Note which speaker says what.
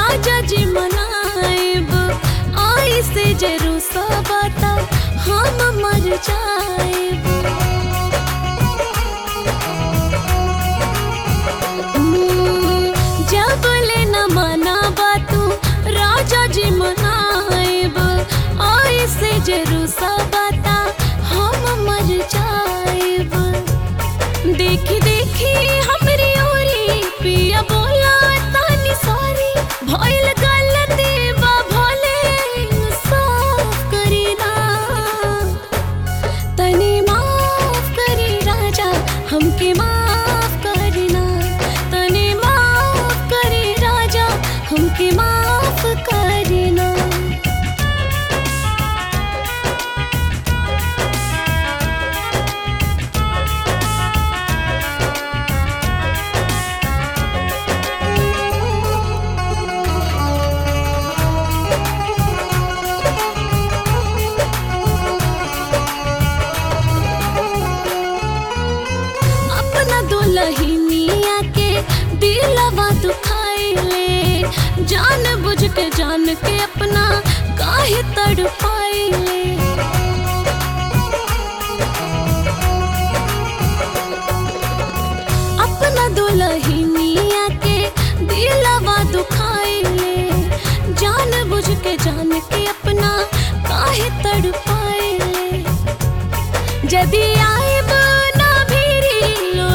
Speaker 1: राजा जी मनाएब आई से जरूर सबता हम मर जाएब हम्म, जब ले न मना बातू राजा जी मनाएब आई से जरूर सबता हम मर जाएब देखी देखी हमरी ओरी पिया बोला तानी सॉरी भइल गलती बा भोले इंसाफ करी ना तनी माफ करी राजा हमके माफ करना तनी माफ करी राजा हमके माफ करना अपना दुल्हनिया के दिलवा दुखाइले जान बुझ के जान के अपना काहे तड़पाइले अपना दुल्हनिया के दिलवा दुखाइले जान बुझ के जान के अपना काहे तड़पाइले जदी आएब ना भीरी लो